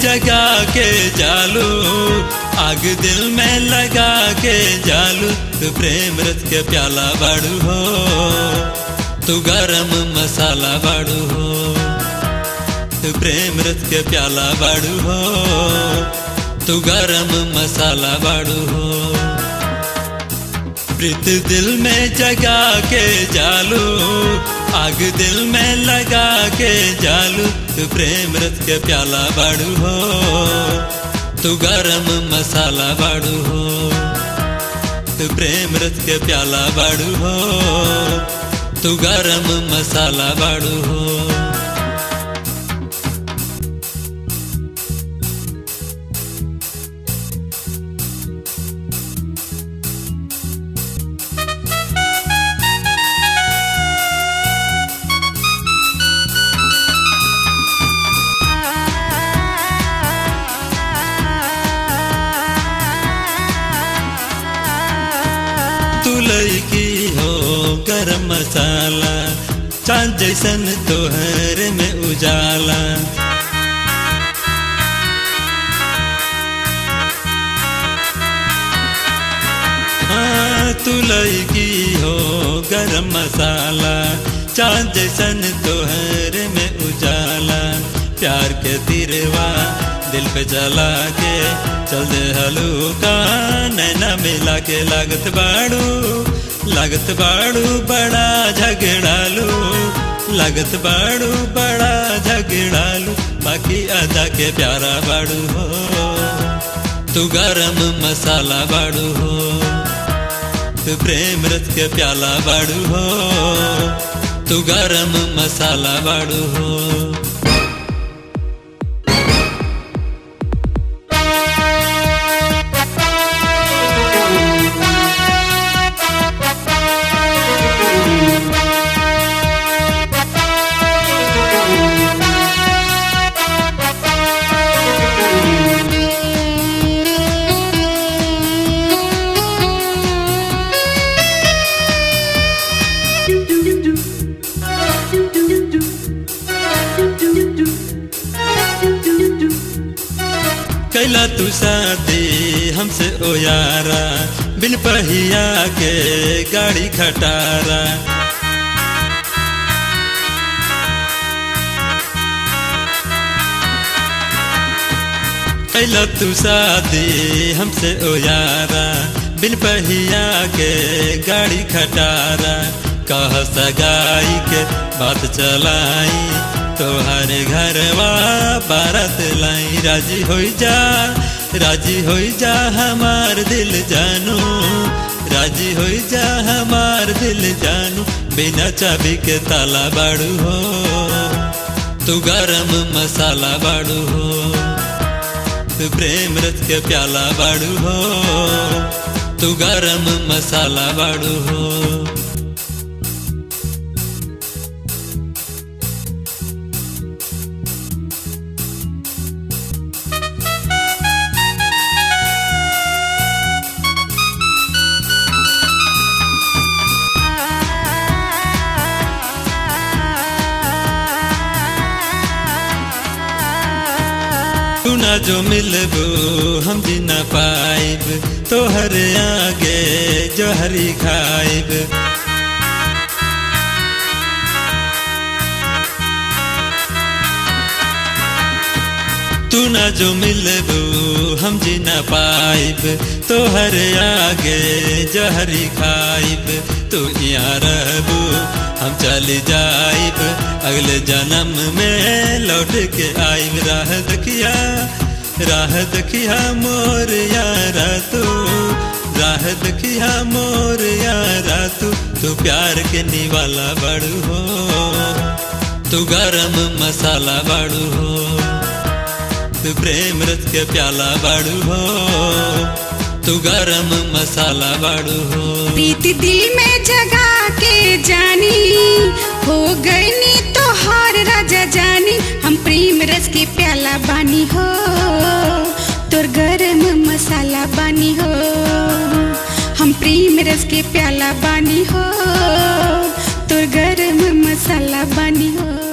जगा के जालू आग दिल में लगा के जालू तू प्रेम रथ के प्याला बाड़ू हो तू गरम मसाला बाड़ू हो तू प्रेम रथ के प्याला बाड़ू हो तू गरम मसाला बाड़ू हो प्रीत दिल में जगा के जालू आग दिल में लगा के जालू तू प्रेम रथ के प्याला बाड़ू हो तू गरम मसाला बाड़ू हो तू प्रेम रथ के प्याला बाड़ू हो तू गरम मसाला बाड़ू हो तू लड़की हो गरम मसाला चांद जैसन तोहर में उजाला हाँ तू लड़की हो गरम मसाला चांद जैसन तोहर में उजाला प्यार के तिरवा दिल पे चला के चल दे हलूका नैना मिला के लागत बाड़ू लागत बाड़ू बड़ा झगड़ालू लागत बाड़ू बड़ा झगड़ालू बाकी अदा के प्यारा बाड़ू हो तू गरम मसाला बाड़ू हो तू प्रेम रथ के प्याला बाड़ू हो तू गरम मसाला बाड़ू हो कैला तू शादी हमसे ओ यारा बिन पहिया के गाड़ी खटारा कैला तू शादी हमसे ओ यारा बिन पहिया के गाड़ी खटारा कह सगाई के बात चलाई तोहर घरवा बारत लाई राजी हो जा राजी हो जा हमार दिल जानू राजी हो जा हमार दिल जानू बिना चाबी के ताला बाड़ू हो तू गरम मसाला बाड़ू हो तू प्रेम रथ के प्याला बाड़ू हो तू गरम मसाला बाड़ू हो तू ना जो मिलबू हम जी ना पाइब तोहर आगे जो हरी खाइब तू ना जो मिलबू हम जी ना पाइब तोहर आगे जो हरी खाइब तू यहाँ रहबू हम चली जाइब अगले जन्म में लौट के आइब राह दखिया राह दखिया मोर यारा तू राह दखिया मोर यारा तू तू प्यार के निवाला बड़ू हो तू गरम मसाला बड़ू हो तू प्रेम रथ के प्याला बाड़ू हो तू गरम मसाला बाड़ू हो प्रीत दिल में जगा के जानी हो गई नी तो हार राजा जानी हम प्रेम रस के प्याला बानी हो तोर गरम मसाला बानी हो हम प्रेम रस के प्याला बानी हो तोर गरम मसाला बानी हो